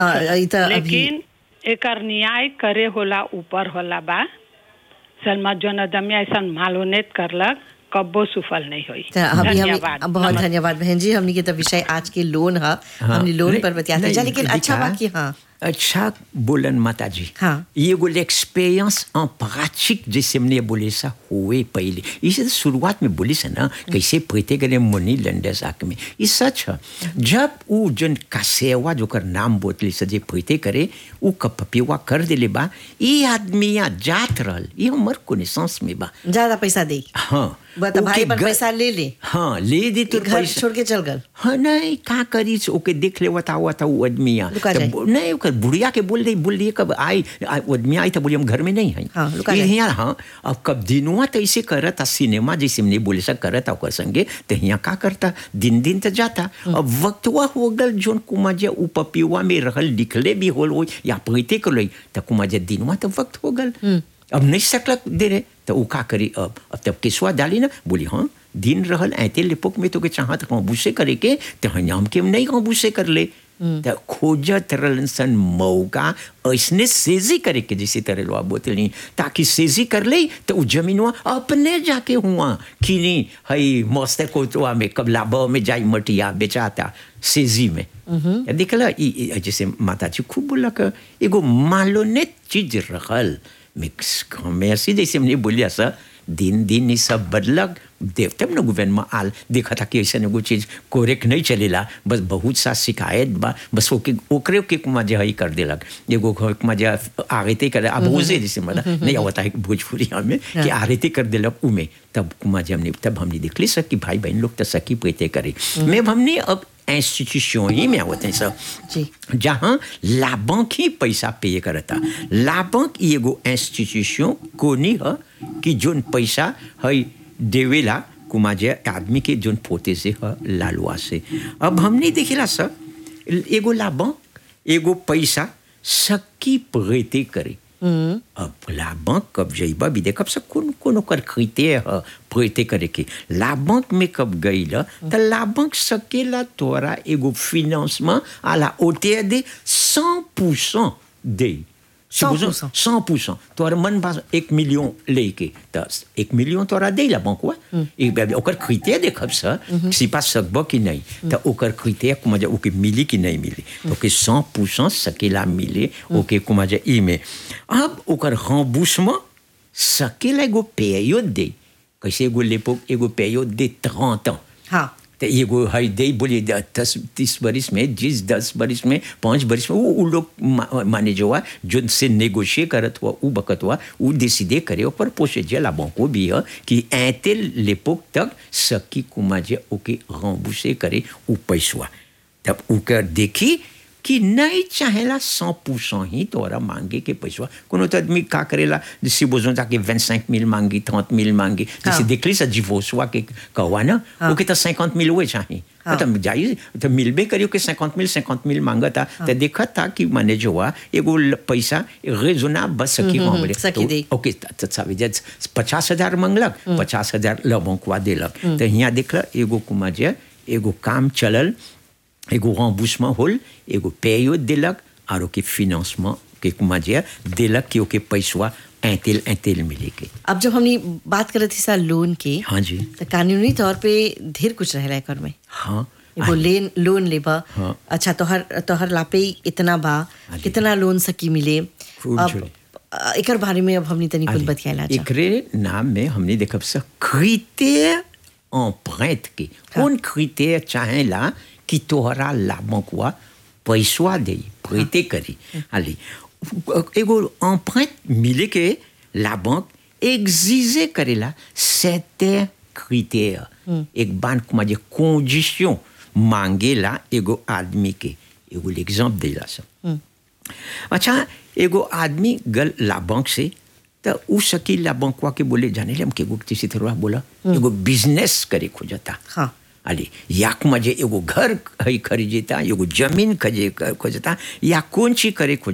हाँ, ई त अभी लेकिन एकर न्याय करे होला ऊपर होला बा सलमा जोन अदमिया ऐसा मालूनेत करलक कब्बो सुफल नहीं हुई त अभी हम धन्यवाद बहुत धन्यवाद बहन जी हमने के तो विषय आज के लोन है हमने लोन नहीं- पर बतिया था नहीं, लेकिन अच्छा दिखा। बा कि हाँ अच्छा बोलन माता जी हाँ। ये वो l'expérience en pratique जैसे हमने बोले सा हुए पहले इसे तो शुरुआत में बोली से ना कैसे प्रीते करे मुनि लंडस आक में ये सच है जब वो जन कासेवा जो कर नाम बोतली से जे प्रीते करे वो कपपिवा कर देले बा ये आदमी यहाँ जात रहल ये हमर कोनेसेंस में बा ज्यादा पैसा दे हाँ बा त भाई ओके पर ग- पैसा ले ले हाँ ले दे तो घर पैसा छोड़ के चल गल हाँ नहीं का करी से ओके देख ले वता वता वो आदमी यहाँ लुका तो जाए। बो- नहीं ओकर बुढ़िया के बोल दे बोल दिए कब आई आ- वो आदमी आई तो बोली हम घर में नहीं है हाँ, लुका ये जाए। यहाँ हाँ अब कब दिनुआ तो ऐसे करता सिनेमा जैसे हमने बोले सा करता ओकर संगे तो यहाँ का करता दिन दिन तो जाता अब वक्तवा हो गल जोन कुमा जे उ पपिवा में रहल लिखले भी होल हो या पहते कर लई तो कुमा जे दिनुआ तो वक्त हो गल अब नहीं सकलक दे रहे तो उ का करी अब अब तब केसवा डाली ना बोली हाँ दिन रहल ऐते लिपोक में तो के चाहत काबूसे करे के तो हम के नहीं काबूसे कर ले तो खोजत रहलन सन मौका ऐसने सेजी करे के जैसे तरह लो बोतली ताकि सेजी कर ले तो उ जमीनवा अपने जाके हुआ कि नहीं हई मस्त कोतवा में कब लाबा में जाई मटिया बेचाता सेजी में देखला ई- ई जैसे माता जी खूब बोला कि एगो मालोने चीज रहल मिक्स में ऐसी जैसे हमने बोलिया सा दिन दिन ये सब बदलक देवते न गवर्नमेंट आल देखा था कि ऐसा एगो चीज कोरेक नहीं चलेला बस बहुत सा शिकायत बा बस ओके ओकरे के कुमा जे हई कर देलक एगो कुमा जे आगते कर अब ओजे जैसे मतलब नहीं आवता है भोजपुरी में कि आगते कर देलक उमे तब कुमा जे हमने तब हमने देखली सब कि भाई बहन लोग तो सकी प्रीते करे मैं हमने अब इंस्टीट्यूशन ही में आवत है सब जी जहाँ लाभक ही पैसा पे करता लाभक ई एगो इंस्टीट्यूशन कोनी है कि जोन पैसा है देवेला कुमा जे आदमी के जोन पोते से है लालुआ से अब हमने देखिला सर एगो लाभक एगो पैसा सकी प्रेते करे अब लाभक कब जइबा भी देखब सब कौन कौन ओकर खरीते है प्रेते करे के लाभक में कब गई ल त लाभक सकेला तोरा एगो फिनांस में आला ओते दे 100% दे 100%. 100% तोरा मन बा एक मिलियन लेके त एक मिलियन तोरा दे ला बंकवा एक बार ओकर खरीते देखब स सिपा सकब कि नहीं त ओकर खरीते कुमा जे ओके मिली कि नहीं मिली तो के 100% सकेला मिले ओके कुमा जे ई में अब ओकर रemboursement सकेला एगो पेयो दे कैसे एगो लेपो एगो पेयो दे 30 ans हाँ तो एगो है दे बोले द- दस तीस बरिस में जिस दस बरिस में पाँच बरिस में वो उ लोग मा- माने जो हुआ जो से नेगोशिए करत हुआ उ बकत हुआ उ डिसीडे करे ऊपर पोसे जे लाभों को भी है कि ऐते लेपोक तक सकी कुमा जे ओके रंबूसे करे उ पैसवा तब उकर देखी कि नहीं चाहेला सौ परसेंट ही तोरा मांगे के पैसा कोनो तो आदमी का करेला जैसे बोझो जाके 25 मिल मांगी 30 मिल मांगी जैसे हाँ। देखली सा जीवोसवा के कहवा ना हाँ। ओके तो 50 मिल हुए चाहिए हाँ। तो जाइए तो मिलबे करियो कि 50 मिल 50 मिल मांगता तो देखा था कि माने जो हुआ एगो ल- पैसा रेजोना बस सकी हम्म, वहाँ हम्म, बोले सकी दे। तो ओके तो सावी जे पचास हजार मांगलक पचास हजार लबोंकवा देलक तो यहाँ देखला एगो कुमा जे एगो काम चलल एगो रemboursement होल एगो पेयो देलक और ओके फिनांसमेंट के कुमा जे देलक कि ओके पैसवा ऐतेल ऐतेल मिले के अब जब हमने बात करत थी सा लोन के हाँ जी तो कानूनी तौर पे ढेर कुछ रहेला एकर में हाँ एगो लेन लोन लेबा हाँ। अच्छा तोहर तोहर लापे इतना बा हाँ जी। कितना लोन सकी मिले खूब अब चले। अ, एकर बारे में अब हमने तनी कुछ allez. बतियाला जा एकरे नाम में हमने देखब सा क्रिटेर empreinte के कौन क्रिटेर चाहेला कि तोहरा लाभक हुआ पैसवा दे प्रीते करी हाली एगो empreinte मिले के लाभक एग्जिजे करेला सेते क्रिटेर एक बान कुमा जे condition मांगेला एगो आदमी के एगो एग्जाम्पल देला सब अच्छा एगो आदमी गल ला बैंक से तो उ सकी ला बैंकवा के बोले जाने ले हम के गुप्ती से थोड़ा बोला एगो बिजनेस करे खोजता हाँ अरे याक मजे एगो घर है खरीदेता एगो जमीन खजे खोजता या कौन चीज करे खोजता